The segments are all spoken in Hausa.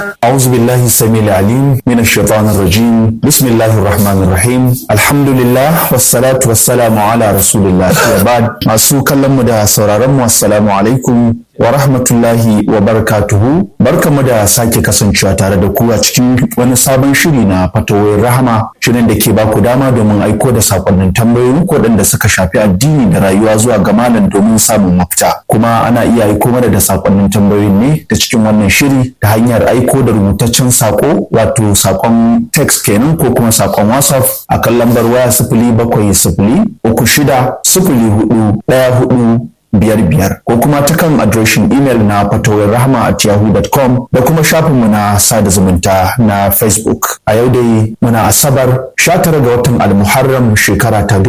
أعوذ بالله السميع العليم من الشيطان الرجيم بسم الله الرحمن الرحيم الحمد لله والصلاة والسلام على رسول الله وبعد masu kallon mu da sauraron mu assalamu alaikum wa rahmatullahi wa barakatuhu barkamu da sake kasancewa tare da ku a cikin wani sabon shiri na fatawoyin rahama shirin da ke baku dama domin aiko da sakonnin tambayoyi waɗanda suka shafi addini da rayuwa zuwa ga malam domin samun mafita kuma ana iya aiko mana da sakonnin tambayoyin ne ta cikin wannan shiri ta hanyar aiko da rubutaccen sako wato sakon text kenan ko kuma sakon whatsapp a kan lambar waya sifili bakwai sifili uku shida sifili hudu ɗaya hudu biyar biyar ko kuma ta kan adireshin imel na fatawar rahama at yahoo.com da kuma shafinmu na sada zumunta na facebook a yau dai muna asabar 19 ga watan almuharram shekara ta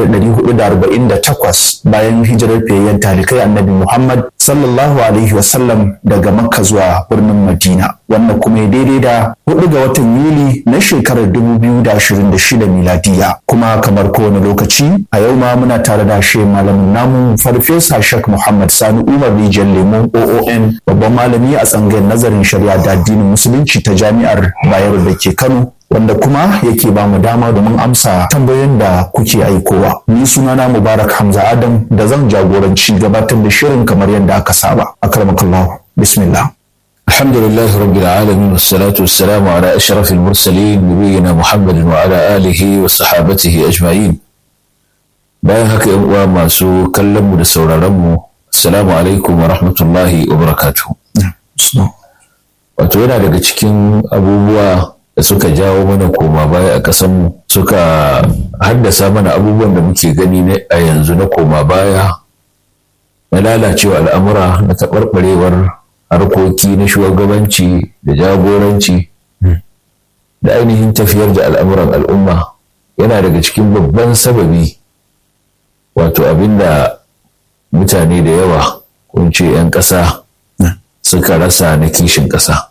1448 bayan hijirar fiyayyen talikai annabi muhammad sallallahu alaihi wasallam daga makka zuwa birnin madina wannan kuma ya daidai da 4 ga watan yuli na shekarar 2026 miladiya kuma kamar kowane lokaci a yau ma muna tare da shi malamin namu farfesa Shek Muhammad Sani Umar Rijiyar Lemo OON babban malami a tsangayar nazarin shari'a da addinin musulunci ta jami'ar Bayero da ke Kano wanda kuma yake ba mu dama domin amsa tambayoyin da kuke aikowa. Ni sunana Mubarak Hamza Adam da zan jagoranci gabatar da shirin kamar yadda aka saba. Akramakallahu. Bismillah. الحمد لله رب العالمين والصلاة والسلام على أشرف المرسلين نبينا محمد وعلى آله وصحابته أجمعين bayan haka yan uwa masu kallon mu da sauraron mu assalamu alaikum wa rahmatullahi wa barakatuh wato yana daga cikin abubuwa da suka jawo mana koma baya a ƙasar mu suka haddasa mana abubuwan da muke gani a yanzu na koma baya na lalacewa al'amura na taɓarɓarewar harkoki na shugabanci da jagoranci da ainihin tafiyar da al'amuran al'umma yana daga cikin babban sababi wato abinda mutane da yawa kunce 'yan ƙasa suka rasa na kishin ƙasa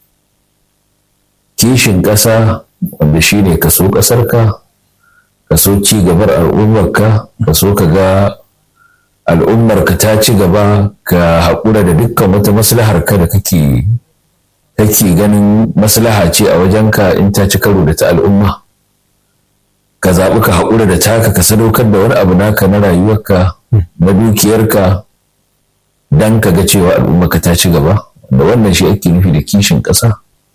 kishin ƙasa wanda shi ne kaso ƙasarka kaso ci gabar al'ummarka kaso ka ga al'ummarka ta ci gaba ka haƙura da dukkan wata maslahar ka da kake kake ganin maslaha ce a wajenka in ta ci karo da ta al'umma ka zaɓi ka haƙura da taka ka sadaukar da wani abu naka na rayuwarka na dukiyarka don ka ga cewa al'ummarka ta ci gaba da wannan shi ake nufi da kishin ƙasa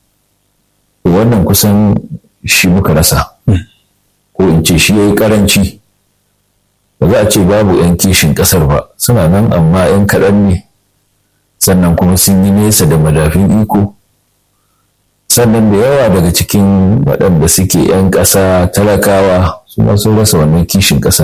wannan kusan shi muka rasa ko in ce shi ya yi ƙaranci ba za a ce babu 'yan kishin ƙasar ba suna nan amma 'yan kaɗan ne sannan kuma sun yi nesa da madafin iko sannan da yawa daga cikin waɗanda suke 'yan ƙasa talakawa su ma sun rasa wannan kishin ƙasar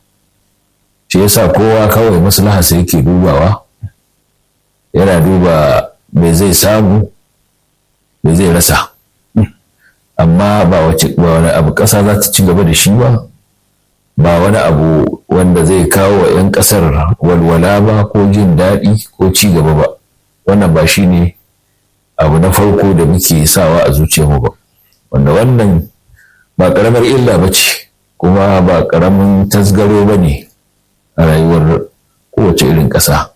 shi yasa kowa kawai maslaha sai yake dubawa yana duba me zai samu me zai rasa amma ba wani abu ƙasa za ta ci gaba da shi ba ba wani abu wanda zai kawo wa 'yan ƙasar walwala ba ko jin daɗi ko ci gaba ba wannan ba shi ne abu na farko da muke sawa a zuciyarmu ba wanda wannan ba ƙaramar illa ba ce kuma ba ƙaramin tasgaro ba ne a rayuwar kowace irin ƙasa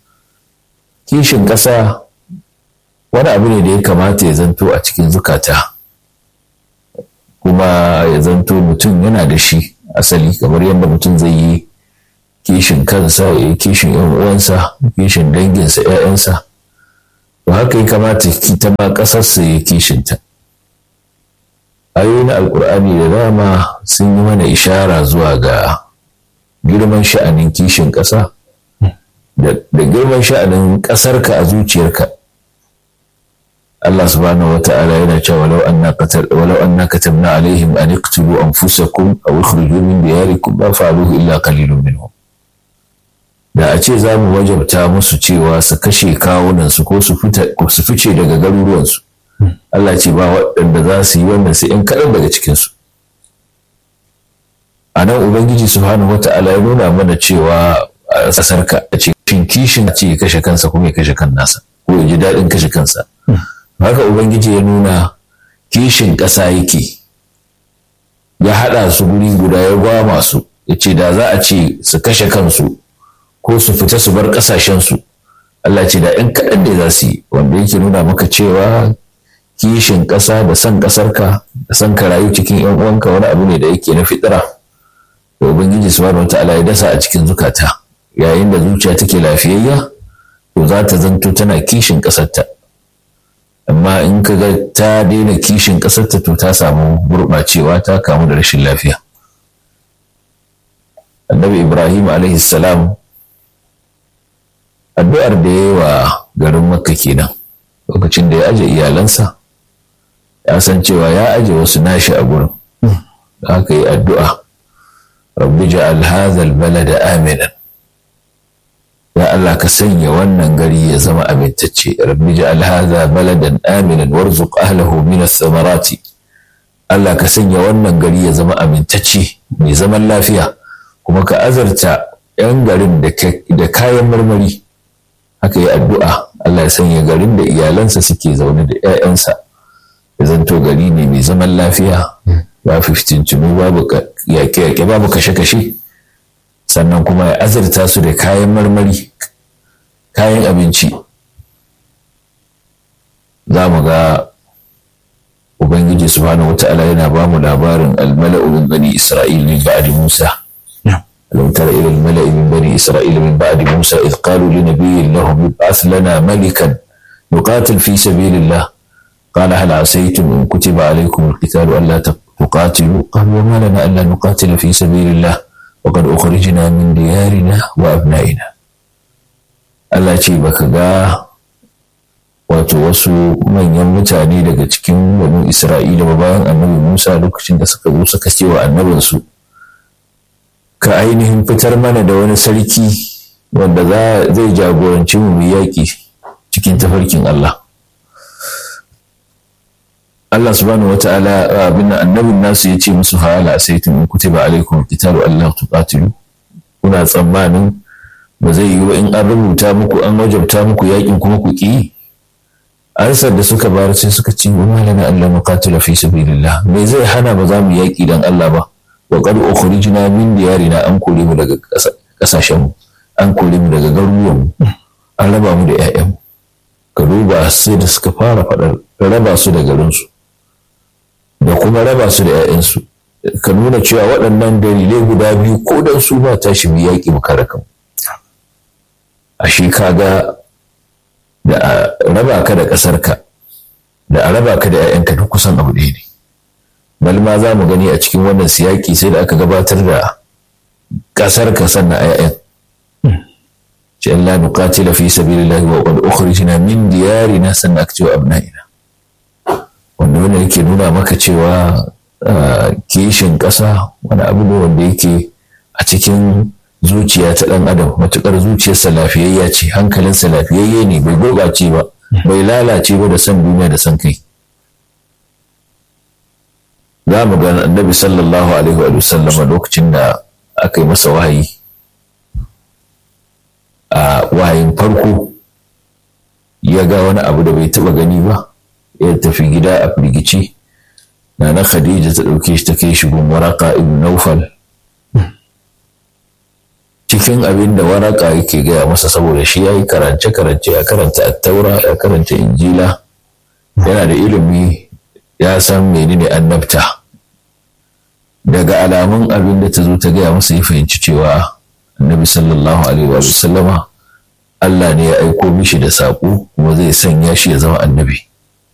kishin ƙasa wani abu ne da ya kamata ya zanto a cikin zukata kuma ya zanto mutum yana da shi asali kamar yadda mutum zai yi kishin kansa ya yi kishin yan uwansa kishin danginsa 'ya'yansa to haka ya kamata ta ma ƙasarsa ya kishinta ayoyi na alkur'ani da dama sun yi mana ishara zuwa ga girman sha'anin kishin ƙasa da girman sha'anin ƙasarka a zuciyarka Allah subhanahu wa ta'ala yana cewa walau anna qatal walau anna katabna alaihim an iqtulu anfusakum aw ikhruju min diyarikum ma fa'aluhu illa qalilun minhum da a ce za mu wajabta musu cewa su kashe kawunan su ko su fice daga garuruwansu Allah ce ba waɗanda za su yi wannan sai in kaɗan daga cikinsu a nan ubangiji subhanahu wa ta'ala ya nuna mana cewa a ƙasarka a ce kishin ce ya kashe kansa kuma ya kashe kan nasa ko ya ji daɗin kashe kansa haka ubangiji ya nuna kishin ƙasa yake ya haɗa su guri guda ya gwama su ya ce da za a ce su kashe kansu ko su fita su bar ƙasashensu Allah ce da ‘yan kaɗan ne za su yi wanda yake nuna maka cewa kishin ƙasa da son ƙasarka da son ka rayu cikin yan uwanka wani abu ne da yake na fitira da ubangiji subhanahu wataala ya dasa a cikin zukata yayin da zuciya take lafiyayya to za ta zanto tana kishin ƙasarta amma in ka ga ta daina kishin ƙasarta to ta samu gurɓacewa ta kamu da rashin lafiya annabi ibrahim alaihi salam addu'ar da ya yi wa garin makka kenan lokacin da ya aje iyalansa ya san cewa ya aje wasu nashi a gurin da aka yi addu'a rabbi ja'al hadhal balada aminan ya Allah ka sanya wannan gari ya zama amintacce rabbi ja'al hadha baladan aminan warzuq ahlahu min ath-thamarati Allah ka sanya wannan gari ya zama amintacce mai zaman lafiya kuma ka azarta 'yan garin da kayan marmari haka yi addu'a Allah ya sanya garin da iyalansa suke zaune da 'ya'yansa ya zanto gari ne mai zaman lafiya ba fiftincinu babu yaƙe-yaƙe babu kashe-kashe sannan kuma ya azarta su da kayan marmari kayan abinci za mu ga ubangiji subhanahu wata'ala yana ba mu labarin almala'u min bani isra'il min ba'di musa ألم تر إلى الملأ من بني إسرائيل من بعد موسى إذ قالوا لنبي لهم ابعث لنا ملكا نقاتل في سبيل الله قال هل عسيتم إن كتب عليكم القتال ألا تقاتلوا قالوا وما لنا ألا نقاتل في سبيل الله وقد أخرجنا من ديارنا وأبنائنا Allah ce baka ga wato wasu manyan mutane daga cikin wani Isra'ila ba bayan annabi Musa lokacin da suka zo suka ce wa annabinsu ka ainihin fitar mana da wani sarki wanda zai jagoranci mu yaƙi cikin tafarkin Allah. Allah subhanahu wata'ala abin annabin nasu ya ce musu hala sai tun kutiba alaikum qitalu Allah tuqatilu kuna tsammanin ba zai yi wa in an rubuta muku an wajabta muku yaƙin kuma ku ki ansar da suka bayar sai suka ce wa malana Allah muqatila fi sabilillah me zai hana ba za mu yaƙi dan Allah ba wa qad ukhrijna min diyarina an kore mu daga kasashen mu an kore mu daga garuruwan mu an raba mu da ƴaƴan mu ka duba sai da suka fara faɗar raba su da garin su da kuma raba su da ƴaƴan su ka nuna cewa waɗannan dalilai guda biyu ko dan su ba tashi mu yaƙi mu kare kanmu a shi kaga da a raba ka da ƙasarka da a raba ka da 'ya'yanka duk kusan abu ɗaya ne bal ma za mu gani a cikin wannan siyaki sai da aka gabatar da ƙasar ka sannan 'ya'yan ce Allah nuqatila fi sabilillahi wa qad ukhrijna min diyarina sannan aka cewa abna'ina wanda wannan yake nuna maka cewa kishin ƙasa wani abu ne wanda yake a cikin zuciya ta ɗan adam matuƙar zuciyarsa lafiyayya ce hankalinsa lafiyayye ne bai gurɓace ba bai lalace ba da son duniya da son kai za mu ga annabi sallallahu alaihi wa sallama lokacin da aka yi masa wahayi a wahayin farko ya ga wani abu da bai taɓa gani ba ya tafi gida a firgici na na khadija ta ɗauke shi ta kai shi gun waraka ibn naufal cikin abin da waraka yake gaya masa saboda shi ya yi karance-karance ya karanta attaura ya karanta injila yana da ilimi ya san menene annabta daga alamun abin da ta zo ta gaya masa ya fahimci cewa annabi sallallahu alaihi wa sallama Allah ne ya aiko mishi da saƙo kuma zai sanya shi ya zama annabi